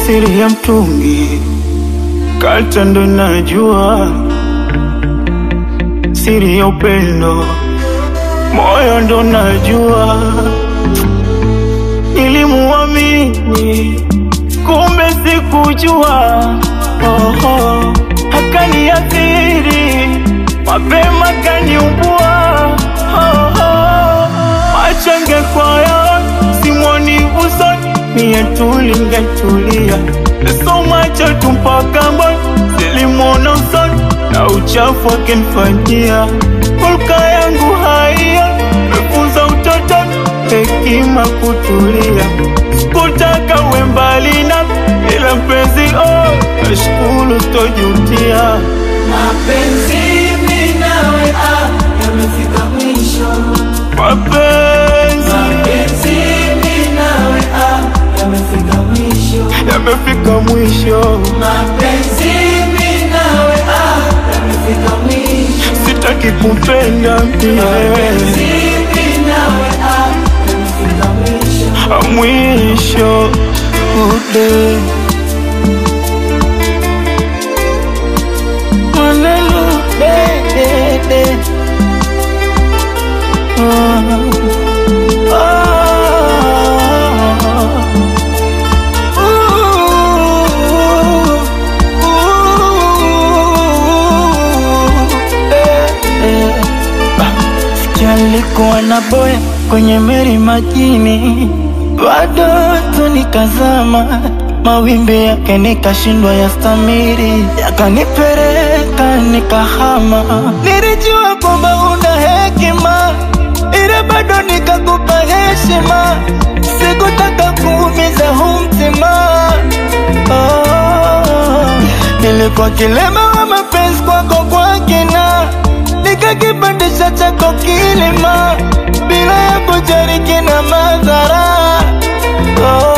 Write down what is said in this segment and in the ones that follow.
siri ya mtungi kata ndo najua siri ya upendo moyo ndo najua nilimuamini kumbe sikujua oh, oh. akaniathiri mapema kaniumbua oh, oh. machange kwaya simwoni usoni mie tulingetulia so macho tu mpaka mboni silimwona usoni na uchafu akinfanyia hulka yangu haiyo mefunza utotoni hekima kutulia sikutaka uwe mbali na ila mpenzi oh, nashukuru tojutia Mapenzi mimi nawe ah, yamefika mwisho. mapenzi Mapenzi mimi nawe ah, yamefika mwisho. yamefika mwisho Mapenzi mimi nawe ah, yamefika mwisho. sitaki kupenda mie Mapenzi mimi nawe ah, yamefika mwisho. mwisho ude Hallelujah, de, de. Ah, ah. Ooh, ooh, eh, eh. Sikia alikuwa na boya kwenye meri majini, bado tu nikazama, mawimbi yake nikashindwa ya stamiri, yakanipeleka nikahama. Nilijua kwamba una hekima, ila bado nikakupa heshima, sikutaka kuumiza huu mtima oh. Nilikuwa kilema wa mapenzi kwako kwa kina, nikakipandisha chako kilima bila ya kujali kina madhara oh.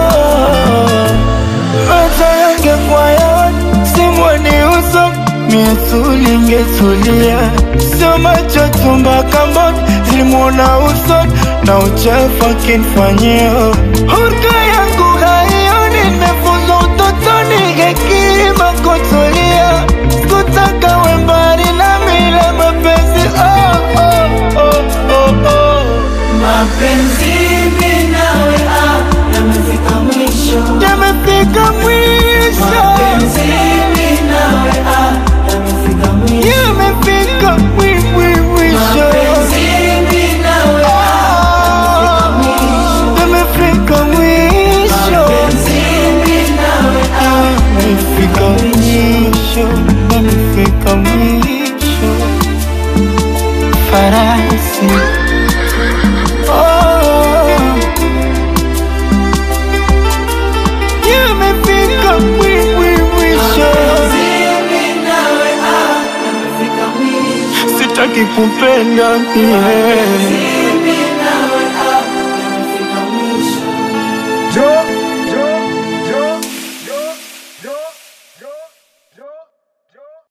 Macho yangekuwa yaoni, simwoni uso mie tulingetulia, sio macho tu mpaka mboni zilimwona uso na uchafu akinifanyia hulka yangu haioni, nimefunzwa utotoni hekima kutulia, sikutaka we mbali na mila mapenzi oh, oh, oh, oh, oh. Mapenzi mimi nawe ah, yamefika mwisho. Yamefika mwisho, Mapenzi mimi nawe ah, yamefika mwisho. yamefika mwi- mwi- mwisho. Mapenzi mimi nawe Ah, yamefika mwisho, Mapenzi mimi nawe ah, yamefika mwisho, yamefika mwisho. Farasi oh, yamefika mwi- mwi- mwisho. mimi nawe ah, yamefika mwisho. Sitaki kupenda mie